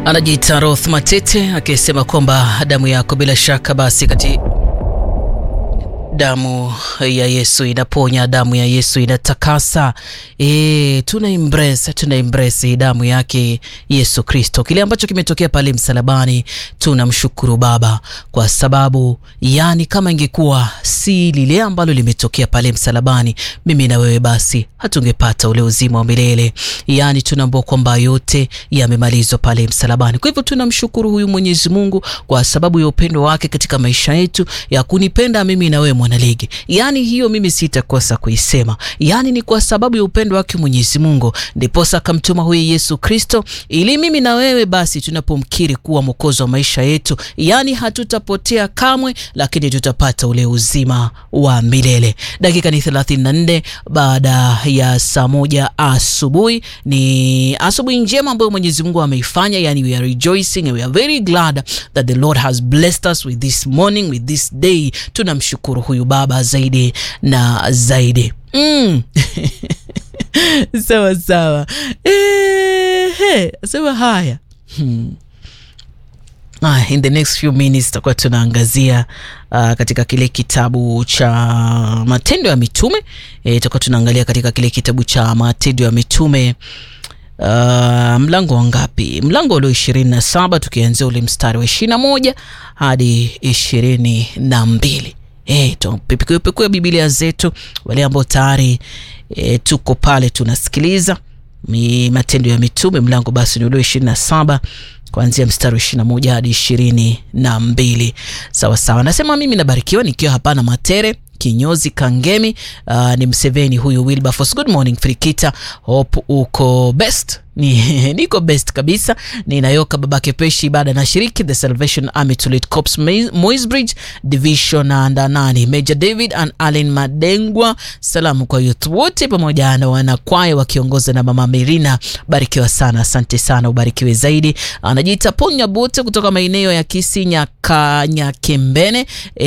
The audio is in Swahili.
Anajiita Roth Matete akisema kwamba damu yako bila shaka basi kati damu ya Yesu inaponya, damu ya Yesu inatakasa. E, tuna embrace, tuna embrace damu yake Yesu Kristo. Kile ambacho kimetokea pale msalabani, tunamshukuru Baba kwa sababu, yani kama ingekuwa si lile ambalo limetokea pale msalabani, mimi na wewe basi hatungepata ule uzima wa milele. Yani tunaambua kwamba yote yamemalizwa pale msalabani. Kwa hivyo tunamshukuru huyu Mwenyezi Mungu kwa sababu ya upendo wake katika maisha yetu, ya kunipenda mimi na wewe mwanaligi. Yani hiyo mimi sitakosa kuisema, yani ni kwa sababu ya upendo wake Mwenyezi Mungu ndiposa akamtuma huyu Yesu Kristo, ili mimi na wewe basi tunapomkiri kuwa mwokozi wa maisha yetu, yani hatutapotea kamwe, lakini tutapata ule uzima wa milele. Dakika ni 34 baada ya saa moja asubuhi. Ni asubuhi njema ambayo Mwenyezi Mungu ameifanya, yani we are rejoicing and we are very glad that the Lord has blessed us with this morning, with this day. Tunamshukuru huyu Baba zaidi na zaidi mm. sawa sawa, ehe, sema haya hmm. Ah, in the next few minutes tutakuwa tunaangazia uh, katika kile kitabu cha Matendo ya Mitume e, tutakuwa tunaangalia katika kile kitabu cha Matendo ya Mitume uh, mlango wa ngapi? Mlango ule ishirini na saba tukianzia ule mstari wa ishirini na moja hadi ishirini na mbili. E, tupekue Biblia zetu wale ambao tayari e, tuko pale tunasikiliza mi Matendo ya Mitume mlango basi ni ule ishirini na saba kuanzia mstari wa ishirini na moja hadi ishirini na mbili. Sawa sawa, nasema mimi nabarikiwa nikiwa hapana matere kinyozi Kangemi. Uh, ni Mseveni huyu Wilberforce. Good morning Frikita, hope uko best. Ni, niko best kabisa. Ninayoka babake peshi baada na shiriki the Salvation Army Tulip Corps Moisbridge Division and nani Major David and Allen Madengwa. Salamu kwa youth wote pamoja na wanakwaya wakiongozwa na mama Merina. Barikiwa sana, asante sana, ubarikiwe zaidi. Anajiita Ponya Bote kutoka maeneo ya Kisinya Kanyakembene.